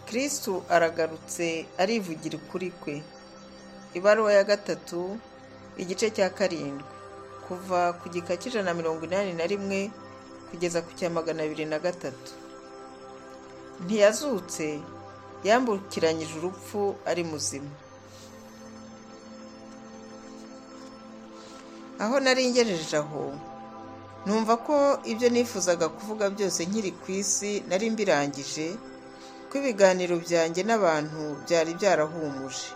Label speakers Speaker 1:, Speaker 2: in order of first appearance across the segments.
Speaker 1: kristu aragarutse arivugira ukuri kwe ibaruwa ya gatatu igice cya karindwi kuva ku gika cy'ijana na mirongo inani na rimwe kugeza ku cya magana abiri na gatatu ntiyazutse yambukiranyije urupfu ari muzima aho nari ngejeje aho numva ko ibyo nifuzaga kuvuga byose nkiri ku isi nari mbirangije ko ibiganiro byanjye n'abantu byari byarahumuje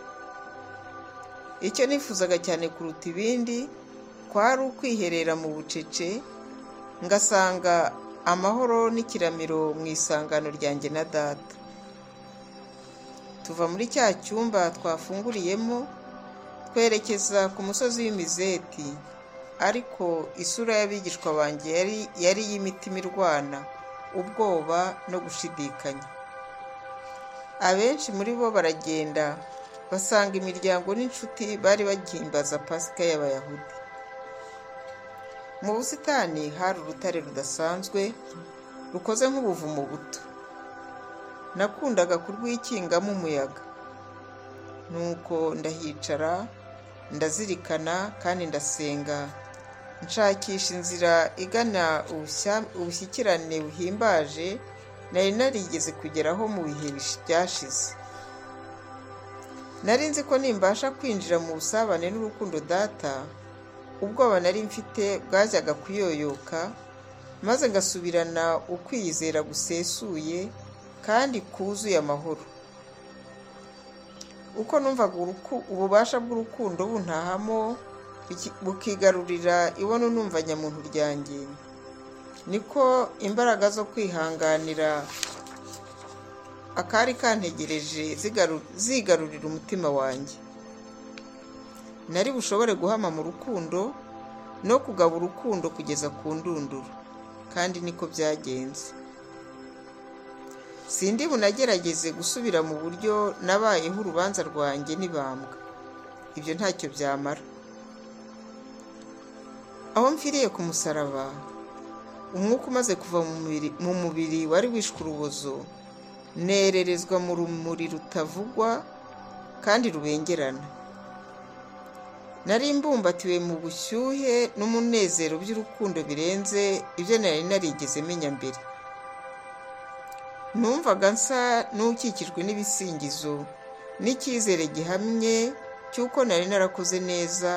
Speaker 1: icyo nifuzaga cyane kuruta ibindi kwari ukwiherera mu bucece ngasanga amahoro n'ikiramiro mu isangano ryanjye na data tuva muri cya cyumba twafunguriyemo twerekeza ku musozi w'imizeti ariko isura y'abigishwa banjye yari yari iy'imitima irwana ubwoba no gushidikanya abenshi muri bo baragenda basanga imiryango n'inshuti bari bagihimbaza pasika y'abayahudi mu busitani hari urutare rudasanzwe rukoze nk'ubuvumo buto nakundaga kurwikingamo umuyaga nuko ndahicara ndazirikana kandi ndasenga nshakisha inzira igana ubushyikirane buhimbaje nari narigeze kugeraho mu bihe byashize nari nzi ko nimbasha kwinjira mu busabane n'urukundo data ubwoba nari mfite bwajyaga kuyoyoka maze ngasubirana ukwiyizera gusesuye kandi kuzuye amahoro uko numvaga ububasha bw'urukundo buntahamo bukigarurira ibono numva nyamuntu ryanjye niko imbaraga zo kwihanganira akari kantegereje zigarurira umutima wanjye nari bushobore guhama mu rukundo no kugaba urukundo kugeza ku ndunduro kandi niko byagenze sindi bunagerageze gusubira mu buryo nabayeho urubanza rwanjye n'ibambwa ibyo ntacyo byamara aho mfiriye ku musaraba umwuka umaze kuva mu mubiri wari wishwe urubozo nererezwa mu rumuri rutavugwa kandi rubengerana nari mbumbatiwe mu bushyuhe n'umunezero by'urukundo birenze ibyo nari narigeze menya mbere numvaga nsa n'ukikijwe n'ibisingizo n'icyizere gihamye cy'uko nari narakoze neza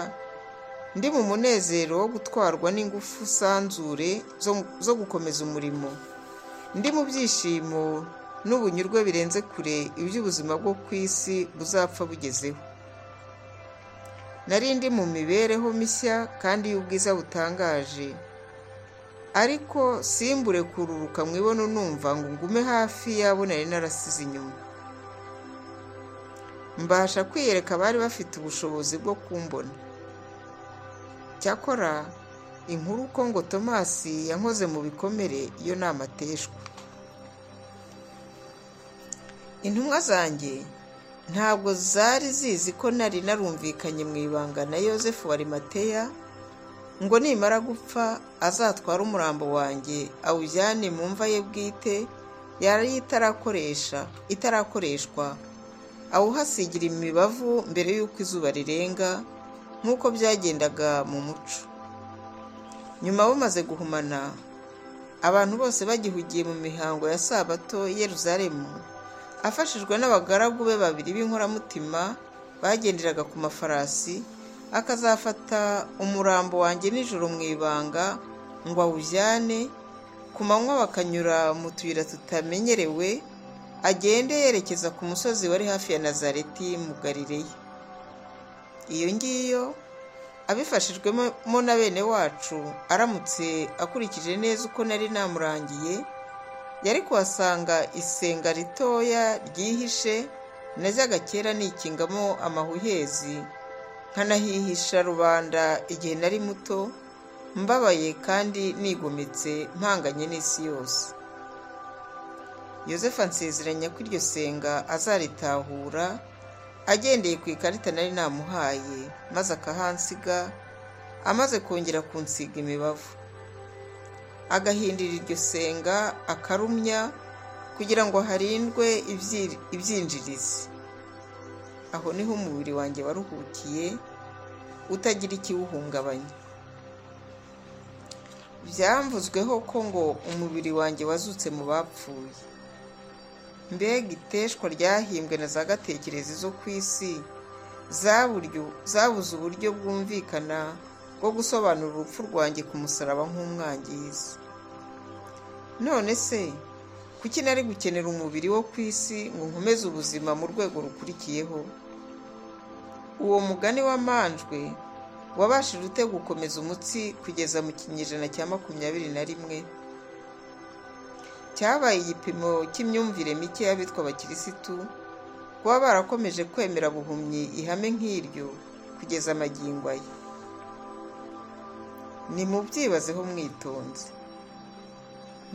Speaker 1: ndi mu munezero wo gutwarwa n'ingufu sanzure zo gukomeza umurimo ndi mu byishimo n'ubunyurwe birenze kure iby'ubuzima bwo ku isi buzapfa bugezeho nari ndi mu mibereho mishya kandi y'ubwiza butangaje ariko simbure kururuka mu ibono numva ngo ngume hafi y'abo nari narasize inyuma mbasha kwiyereka abari bafite ubushobozi bwo kumbona cyakora inkuru uko ngo tomasi yankoze mu bikomere iyo ni amateshwa intumwa zanjye ntabwo zari zizi ko nari narumvikanye mu ibanga na yosefu wa rimateya ngo nimara gupfa azatware umurambo wanjye awujyane mu mva ye bwite yari itarakoresha itarakoreshwa awuhasigira imibavu mbere y'uko izuba rirenga nk'uko byagendaga mu muco nyuma bamaze guhumana abantu bose bagihugiye mu mihango ya sabato yeruzaremu afashijwe n'abagaragu be babiri b'inkoramutima bagenderaga ku mafarasi akazafata umurambo wanjye nijoro mu ibanga ngo awujyane ku manywa bakanyura mu tuyira tutamenyerewe agende yerekeza ku musozi wari hafi ya nazareti mu galileya iyo ngiyo abifashijwemo na bene wacu aramutse akurikije neza uko nari namurangiye yari kuhasanga isenga ritoya ryihishe najyaga kera nikingamo amahuhezi nkanahihisha rubanda igihe nari muto mbabaye kandi nigometse mpanganye n'isi yose yosefu ansezeranya ko iryo senga azaritahura agendeye ku ikarita nari namuhaye maze akahansiga amaze kongera kunsiga imibavu agahindura iryo senga akarumya kugira ngo harindwe ibyinjirizi aho niho umubiri wanjye waruhukiye utagira ikiwuhungabanya byamvuzweho ko ngo umubiri wanjye wazutse mu bapfuye mbega iteshwa ryahimbwe na za gatekerezi zo ku isi zabuze uburyo bwumvikana bwo gusobanura urupfu rwanjye ku musaraba nk'umwangizi none se kuki nari gukenera umubiri wo ku isi ngo nkomeze ubuzima mu rwego rukurikiyeho uwo mugani wamanjwe wabashije ute gukomeza umutsi kugeza mu kinyejana cya makumyabiri na rimwe cyabaye igipimo cy'imyumvire mike y'abitwa abakirisitu kuba barakomeje kwemera buhumyi ihame nk'iryo kugeza amagingo aya ni mu byibazeho mwitonze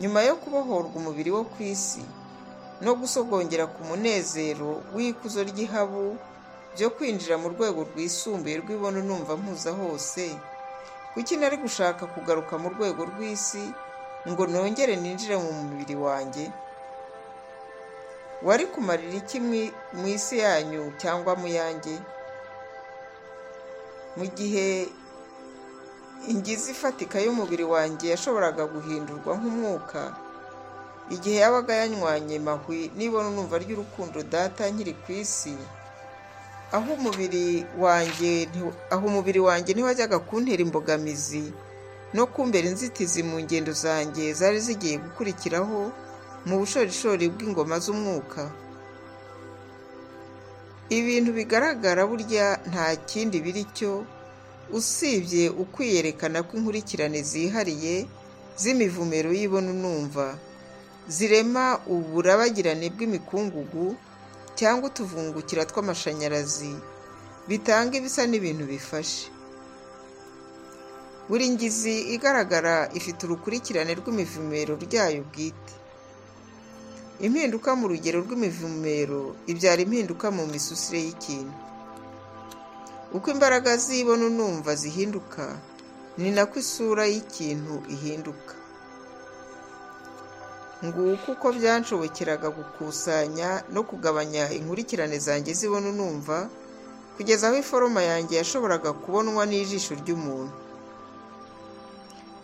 Speaker 1: nyuma yo kubohorwa umubiri wo ku isi no gusogongera ku munezero w'ikuzo ry'ihabu byo kwinjira mu rwego rwisumbuye rw'ibono numva mpuza hose kuki nari gushaka kugaruka mu rwego rw'isi ngo nongere ninjire mu mubiri wanjye wari kumarira iki mu isi yanyu cyangwa mu yanjye mu gihe ingizi ifatika y'umubiri wanjye yashoboraga guhindurwa nk'umwuka igihe yabaga yanywanye mahwi nibona numva ry'urukundo data nkiri ku isi aho umubiri wanjye aho umubiri wanjye ntiwajyaga kuntera imbogamizi no kumbera inzitizi mu ngendo zanjye zari zigiye gukurikiraho mu bushorishori bw'ingoma z'umwuka ibintu bigaragara burya nta kindi biri cyo usibye ukwiyerekana kw'inkurikirane zihariye z'imivumero y'ibona unumva zirema uburabagirane bw'imikungugu cyangwa utuvungukira tw'amashanyarazi bitanga ibisa n'ibintu bifashe buri ngizi igaragara ifite urukurikirane rw'imivumero ryayo bwite impinduka mu rugero rw'imivumero ibyara impinduka mu misusire y'ikintu uko imbaraga zibona unumva zihinduka ni nako isura y'ikintu ihinduka nguko uko byanshobokeraga gukusanya no kugabanya inkurikirane zanjye zibona unumva kugeza aho iforoma yanjye yashoboraga kubonwa n'ijisho ry'umuntu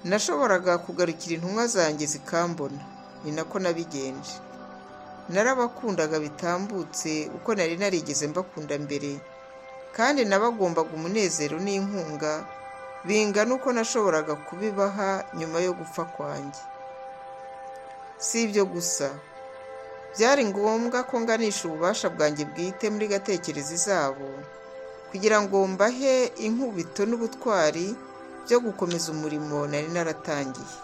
Speaker 1: nashoboraga kugarukira intumwa zanjye zikambona ni nako nabigenje narabakundaga bitambutse uko nari narigeze mbakunda mbere kandi nabagombaga umunezero n'inkunga bingana uko nashoboraga kubibaha nyuma yo gupfa kwanjye si ibyo gusa byari ngombwa ko nganisha ububasha bwanjye bwite muri gatekerezi zabo kugira ngo mbahe inkubito n'ubutwari byo gukomeza umurimo nari naratangiye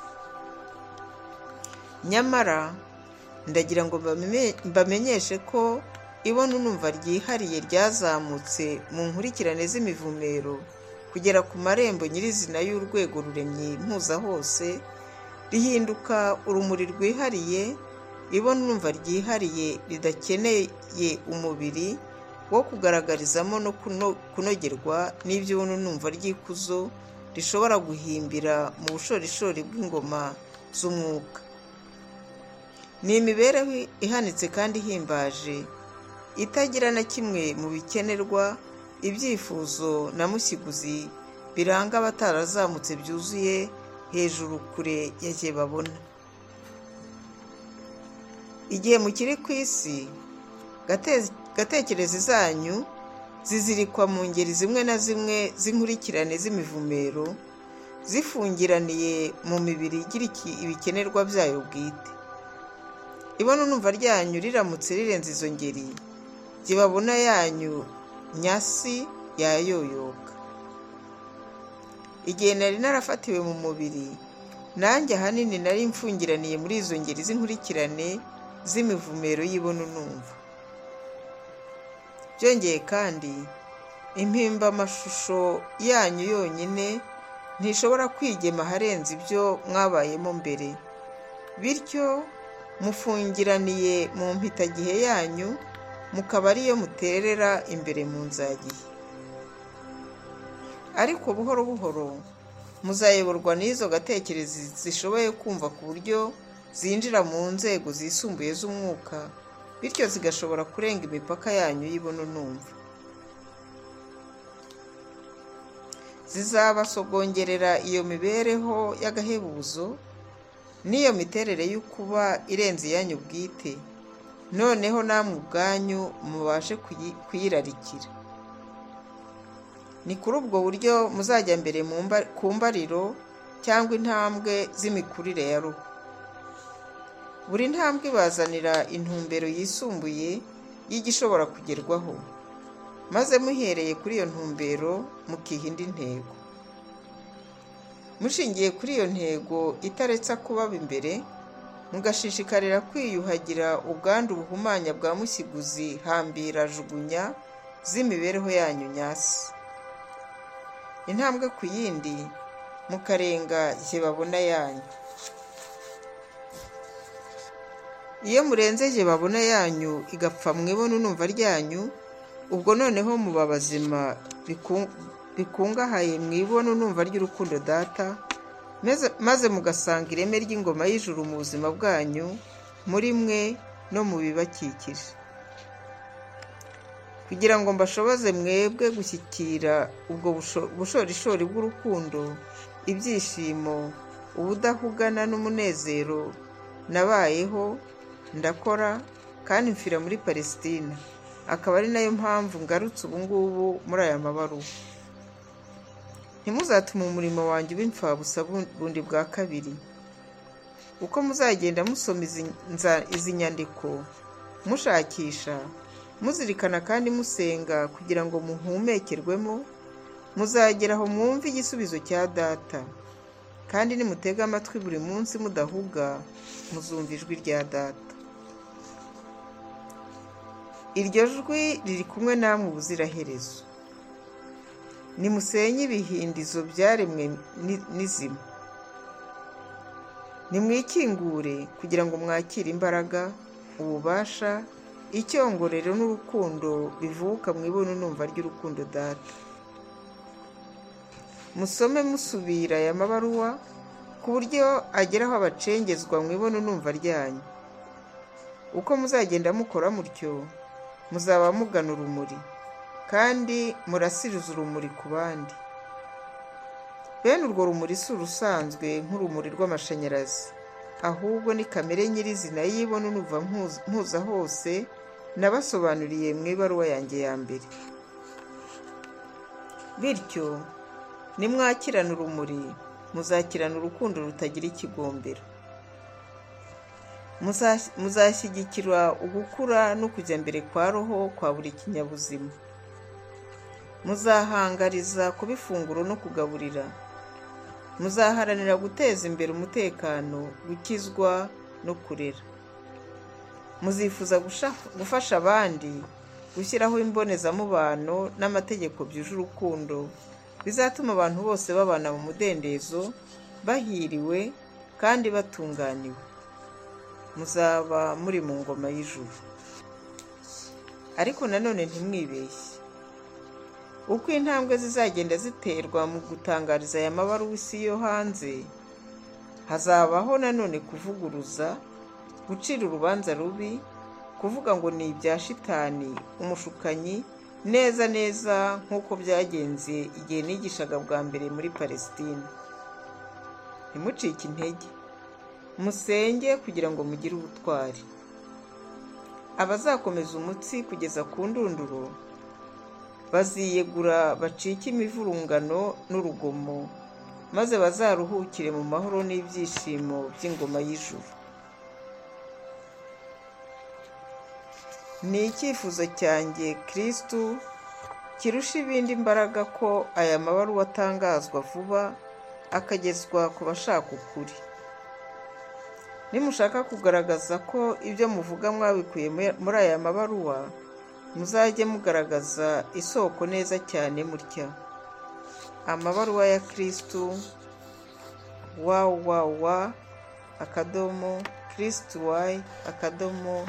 Speaker 1: nyamara ndagira ngo mbamenyeshe ko ibona unumva ryihariye ryazamutse mu nkurikirane z'imivumero kugera ku marembo nyirizina y'urwego ruremye mpuza hose rihinduka urumuri rwihariye ibona unumva ryihariye ridakeneye umubiri wo kugaragarizamo no kunogerwa n'ibyo ubona unumva ry'ikuzo rishobora guhimbira mu bushorishori bw'ingoma z'umwuka ni imibereho ihanitse kandi ihimbaje itagira na kimwe mu bikenerwa ibyifuzo na musiguzi biranga abatarazamutse byuzuye hejuru kure yagiye babona igihe mukiri ku isi gatekerezi zanyu zizirikwa mu ngeri zimwe na zimwe z'inkurikirane z'imivumero zifungiraniye mu mibiri igira ibikenerwa byayo bwite ibona unumva ryanyu riramutse rirenze izo ngeri gibabona yanyu nyasi yayoyoka igihe nari narafatiwe mu mubiri nanjye ahanini nari mfungiraniye muri izo ngeri z'inkurikirane z'imivumero y'ibona unumva byongeye kandi impimbamashusho yanyu yonyine ntishobora kwigema aharenze ibyo mwabayemo mbere bityo mufungiraniye mu mpitagihe yanyu mukaba ariyo muterera imbere mu nzagihe ariko buhoro buhoro muzayoborwa n'izo gatekerezi zishoboye kumva ku buryo zinjira mu nzego zisumbuye z'umwuka bityo zigashobora kurenga imipaka yanyu y'ibona numva zizabasogongerera iyo mibereho y'agahebuzo n'iyo miterere y'ukuba irenze iyanyu bwite noneho namwe ubwanyu mubashe kuyirarikira ni kuri ubwo buryo muzajya mbere ku mbariro cyangwa intambwe z'imikurire ya ruhu buri ntambwe ibazanira intumbero yisumbuye y'igishobora kugerwaho maze muhereye kuri iyo ntumbero mukiha indi ntego mushingiye kuri iyo ntego itaretse kubaba imbere mugashishikarira kwiyuhagira ubwandu buhumanya bwa musiguzi hambira jugunya z'imibereho yanyu nyasi intambwe ku yindi mukarenga igihe babona yanyu iyo murenze igihe babona yanyu igapfa mwibona unumva ryanyu ubwo noneho muba bazima bikungahaye mwibona unumva ry'urukundo data maze mugasanga ireme ry'ingoma y'ijuru mu buzima bwanyu muri mwe no mu bibakikije kugira ngo mbashoboze mwebwe gushyikira ubwo bushorishori bw'urukundo ibyishimo ubudahugana n'umunezero nabayeho ndakora kandi mfira muri palesitina akaba ari nayo mpamvu ngarutse ubu ngubu muri aya mabaruwa ntimuzatume umurimo wanjye uba imfabusa bundi bwa kabiri uko muzagenda musoma izi nyandiko mushakisha muzirikana kandi musenga kugira ngo muhumekerwemo muzagera aho mwumve igisubizo cya data kandi nimutega amatwi buri munsi mudahuga muzumva ijwi rya data iryo jwi riri kumwe namwe ubuziraherezo nimusenye ibihindizo byaremwe n'izima nimwikingure kugira ngo mwakire imbaraga ububasha icyongorero n'urukundo bivuka mu ibono numva ry'urukundo data musome musubira aya mabaruwa ku buryo ageraho abacengezwa mu ibono numva ryanyu uko muzagenda mukora mutyo muzaba mugana urumuri kandi murasiriza urumuri ku bandi bene urwo rumuri si urusanzwe nk'urumuri rw'amashanyarazi ahubwo ni kamere nyirizina y'ibona unuva mpuza hose nabasobanuriye mu ibaruwa yanjye ya mbere bityo nimwakirana urumuri muzakirana urukundo rutagira ikigombero muzashyigikira ugukura no kujya mbere kwa roho kwa buri kinyabuzima muzahangariza kuba ifunguro no kugaburira muzaharanira guteza imbere umutekano gukizwa no kurera muzifuza gufasha abandi gushyiraho imbonezamubano n'amategeko byuje urukundo bizatuma abantu bose babana mu mudendezo bahiriwe kandi batunganiwe muzaba muri mu ngoma y'ijuru ariko nanone ntimwibeshye uko intambwe zizagenda ziterwa mu gutangariza aya mabaruwisi yo hanze hazabaho nanone kuvuguruza gucira urubanza rubi kuvuga ngo ni ibya shitani umushukanyi neza neza nk'uko byagenze igihe nigishaga bwa mbere muri palesitine ntimucike intege musenge kugira ngo mugire ubutwari abazakomeza umutsi kugeza ku ndunduro baziyegura bacike imivurungano n'urugomo maze bazaruhukire mu mahoro n'ibyishimo by'ingoma y'ijuru ni icyifuzo cyanjye kirisitu kirusha ibindi imbaraga ko aya mabaruwa atangazwa vuba akagezwa ku bashaka ukuri nimushaka kugaragaza ko ibyo muvuga mwabikuye muri aya mabaruwa muzajye mugaragaza isoko neza cyane mutya amabaruwa ya kirisitu wawawa akadomo kirisitu wayi akadomo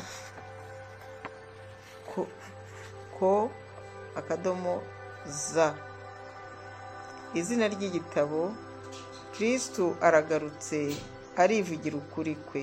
Speaker 1: ko akadomo za izina ry'igitabo kirisitu aragarutse arivugira ukuri kwe